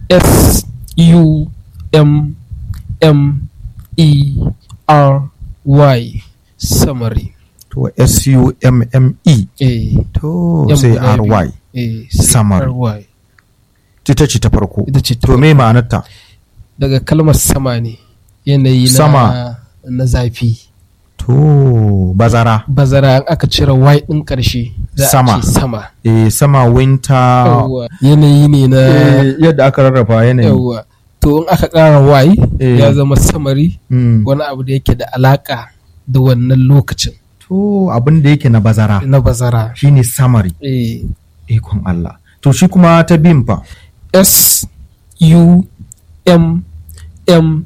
S U M M E R Y summary to s-u-m-m-e eh to M sai guda biyu. r-y eh sai Summary. RY ita ce ta farko ita ce ta to me ma'anarta daga kalmar sama ne yanayi na Sama. na zafi to bazara bazara in aka cire y din karshe za a Sama. ce sama eh sama winter yawwa yanayi ne na eh, yadda aka rarraba yanayi yawwa to in aka ƙara y Eh. ya zama samari Mm. wani abu da yake da alaka da wannan lokacin to abin da yake na bazara na bazara shine summary eh, ikon Allah to shi kuma ta bin fa S U M M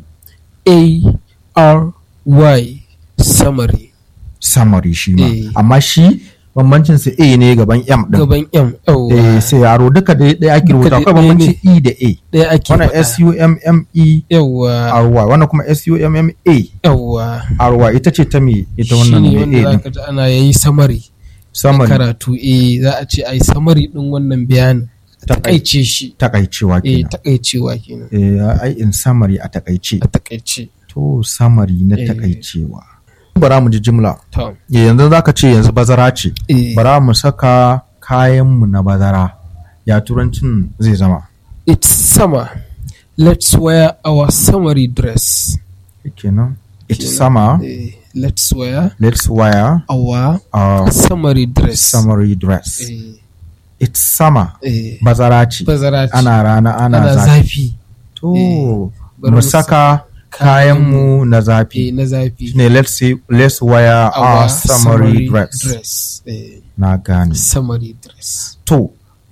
A R Y summary summary shi ma Eh. amma shi bambancin su A ne gaban M din gaban M eh yawwa sai yaro duka da ɗaya ake rubuta dai akwai ɗaya bambanci ne. E da A ɗaya ake wannan faɗa. S U M M E yawwa R Y wannan kuma S U M M A yawwa R Y ita ce ta me ita wannan shine ne wanda A za din ka ji ana yayi samari summary karatu eh za a ce ai samari din wannan bayanin takaice shi takaicewa eh kenan takaicewa kenan eh ai in summary a takaice a takaice to summary na Eh. takaicewa bara mu ji jimla to Eh, yanzu zaka ce yanzu bazara ce eh bara mu saka kayanmu na bazara ya turancin zai zama it's summer let's wear our summery dress kenan it's Kenan. summer eh, let's wear let's wear our our summery dress summery dress eh, it's summer eh, bazara ce bazara ce ana rana ana, ana zafi zafi to eh, bari mu mu saka kayanmu na eh, zafi na zafi ne let's say let's wear our summery dress dress eh, na gane summery dress to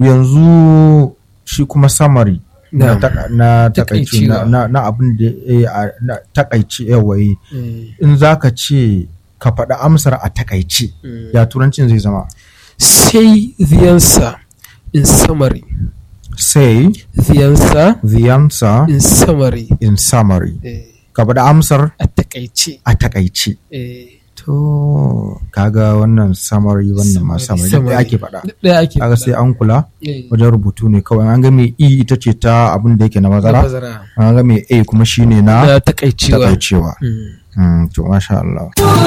yanzu shi kuma summary na, Na'am. taka- na takaici na, Takaicewa. na, na abin da eh, a- na takaici yawaye eh, in za ka ce ka faɗi amsar a takaice mm. ya turancin zai zama say the answer in summary say the answer the answer in summary in summary eh, ka faɗi amsar a takaice a takaice eh, to kaga wannan summary wannan ma summary duk ɗaya ake faɗa duk ɗaya ake kaga sai faɗa. an kula Eh, wajen rubutu ne kawai an ga mai e ita ce ta abin da yake na da mazara bazara an ga mai a kuma shine na da takaicewa takaicewa Mm. Mm, to masha Allah